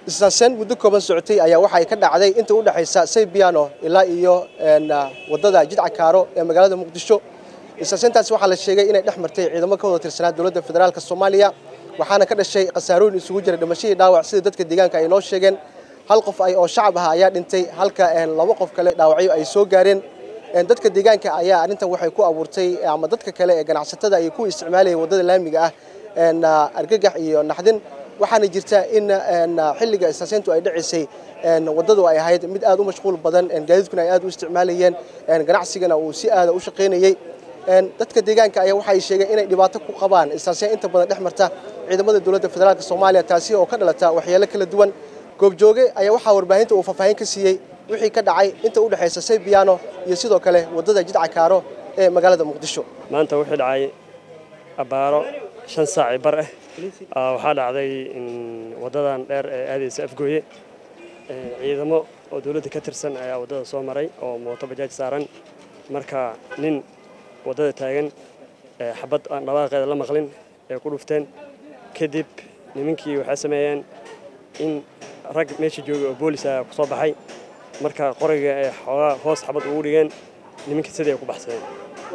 isaasen muddo kooban socotay ayaa waxay ka dhacday inta u dhexaysa saybiano ilaa iyo wadada jidca kaaro ee magaalada muqdisho isaaseentaasi waxaa la sheegay inay dhex martay ciidamo ka wada tirsanaa dowladda federaalk soomaaliya waxaana ka dhashay khasaarooyin isugu jira dhimashadii dhaawac sida dadka deegaanka ay noo sheegeen hal qof ay oo shacab ah ayaa dhintay halka laba qof kale dhaawacyo ay soo gaareen dadka deegaanka ayaa arrintan waxay ku abuurtay ama dadka kale ee ganacsatada ay ku isticmaalayeen waddada laamiga ah argagax iyo naxdin waxaana jirta in xilliga isaaseyntu ay dhacaysay waddadu ay ahayd mid aad u mashquul badan gaadiidkuna ay aad u isticmaalayeen ganacsigana uu si aada u shaqaynayey dadka deegaanka ayaa waxay sheegeen inay dhibaato ku qabaan isaaseyn inta badan dhex marta ciidamada dowladda federaalk soomaaliya taasi oo ka dhalata waxyaalo kala duwan goobjooge ayaa waxaa warbaahinta uu faahfaahin ka siiyey wixii ka dhacay inta u dhexaysa saybiano iyo sidoo kale waddada jidca kaaro ee magaalada muqdisho maanta wixii dhacay abbaaro shan saaci bar ah waxaa dhacday waddadan dheer ee aadaysa afgooye ciidamo oo dowladda ka tirsan ayaa waddada soo maray oo mooto bajaaj saaran marka nin waddada taagan xabad aan dhawaaqeeda la maqlin ee ku dhufteen kadib nimankii waxay sameeyeen in rag meesha joogay oo boolis ah ku soo baxay marka qoriga ee xoogaa hoos xabad ugu dhigeen nimankii sidii ay ku baxsadeen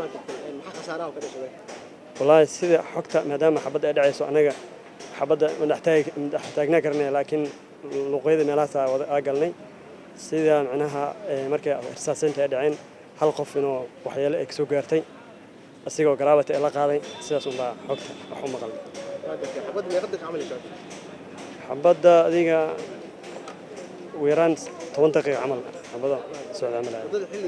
wallaahi sida xogta maadaama xabadda ay dhacayso annaga xabadda madax taagnaa karnay laakiin luuqyada meelahaas aa galnay sida macnaha markay irsaaseynta ay dhaceen hal qof inuu waxyeelo ay kasoo gaartay asigoo garaabata ee la qaaday sidaas unbaa xogta wax u maqalnay xabadda adiga ugu yaraan toban daqiiqa camal xabada socda camal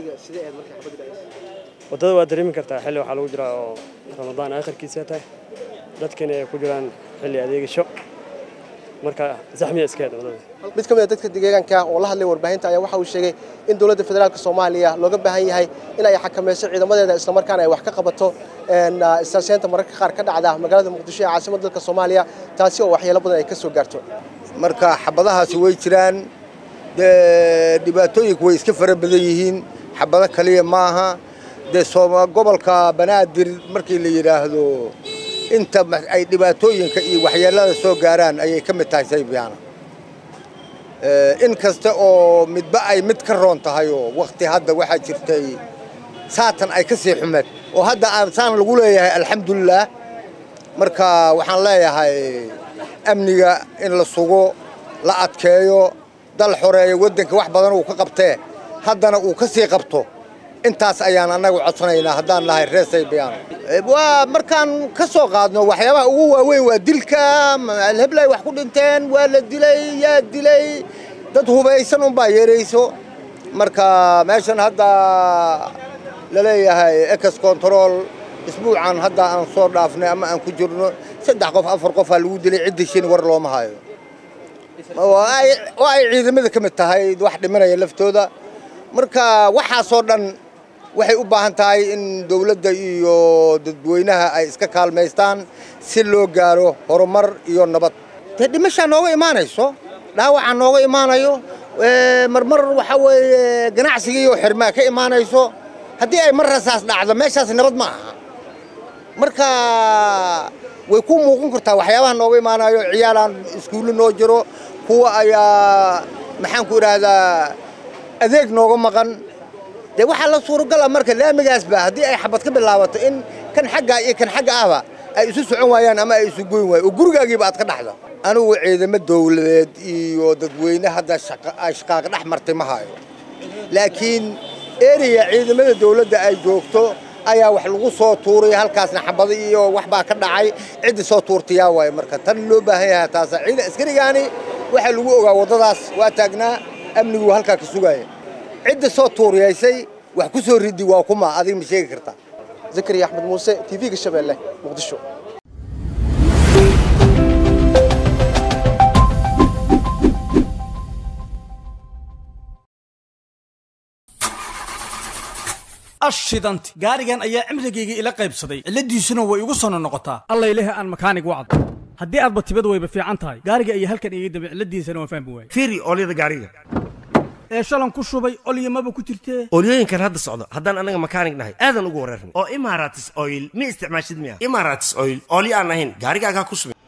waddada waa dareemi kartaa xilli waxaa lagu jiraa oo ramadaan aakhirkiisa tahay dadkana ay ku jiraan xilli adeegasho marka zaxmiya iskeed waddada mid ka mid a dadka deegaanka oo la hadlay warbaahinta ayaa waxa uu sheegay in dowladda federaalk soomaaliya looga baahan yahay in ay xakamayso ciidamadeeda islamarkaana ay wax ka qabato isaaseynta mararka qaar ka dhacda magaalada muqdisho ee caasimadda dalka soomaaliya taasi oo waxyeelo badan ay ka soo gaarto marka xabadahaasi way jiraan dee dhibaatooyinku way iska fara badan yihiin xabado kaliya maaha dee gobolka banaadir markii la yidhaahdo inta ay dhibaatooyinka iyo waxyeelada soo gaaraan ayay ka mid tahay saybiyaana in kasta oo midba ay mid ka roon tahay oo wakti hadda waxaa jirtay saatan ay ka sii xumeed oo hadda saan lagu leeyahay alxamdulilaah marka waxaan leeyahay amniga in la sugo la adkeeyo dal xoreeyo waddanka wax badan uu ka qabtee haddana uu ka sii qabto intaas ayaan annagu codsanaynaa haddaan nahay reer saybiyaano waa markaan ka soo qaadno waxyaabaha ugu waaweyn waa dilka alheblay wax ku dhinteen waa la dilay yaa dilay dad hubaysan unbaa yeerayso marka meeshan hadda la leeyahay ex control isbuucan hadda aan soo dhaafnay ama aan ku jirno saddex qof afar qofaa lagu dilay cidda shin war looma hayo oo ay ciidamada ka mid tahay wax dhimanaya laftooda marka waxaasoo dhan waxay u baahan tahay in dawladda iyo dadweynaha ay iska kaalmaystaan si loo gaaro horumar iyo nabad dee dhimashaa nooga imaanayso dhaawacaa nooga imaanayo marmar waxa weeye ganacsigiiyo xirmaa ka imaanayso haddii ay mar rasaas dhacdo meeshaas nabad ma aha marka way ku muuqan kartaa waxyaabaha nooga imaanayo ciyaalaan iskuullo noo jiro kuwa ayaa maxaan ku idhaahdaa adeeg nooga maqan dee waxaa la suuragala marka laamigaasba haddii ay xabad ka bilaabato in kan xaggaa iyo kan xagga ahba ay isu socon waayaan ama ay isu goyn waayaan oo gurigaagiiba aad ka dhaxdo anigu ciidamo dawladeed iyo dadweyne hadda shaqaaqa dhex martay ma hayo laakiin eriya ciidamada dawladda ay joogto ayaa wax lagu soo tuuray halkaasna xabado iyo wax baa ka dhacay ciddi soo tuurtayaa waaye marka tan loo baahan yahay taasa ciidan askarigaani waxaa lagu ogaa waddadaas waa taagnaa amnigu halkaa ka sugaaya cidda soo tuuriyaysay wax ku soo ridi waa kuma adiga ma sheegi kartaa zakariya axmed muuse tv-ga shabeelle muqdisho ashidanti gaarigan ayaa cimrigayga ila qaybsaday cilladiisuna way igu sono noqotaa allayleh aan makaanig wacd haddii aadba tibad wayba fiican tahay gaariga ayaa halkan iga dambe cilladiisana waan fahmi waayey fiiri oolyada gaariga ee shalan ku shubay olyamaba ku jirtee oolyooyinkan hadda socdo haddaan annaga makaanig nahay aadan ugu wareerna oo imaratis oil ma isticmaashid miya imaratis oil oolyo aan ahayn gaarigaagaa ku subin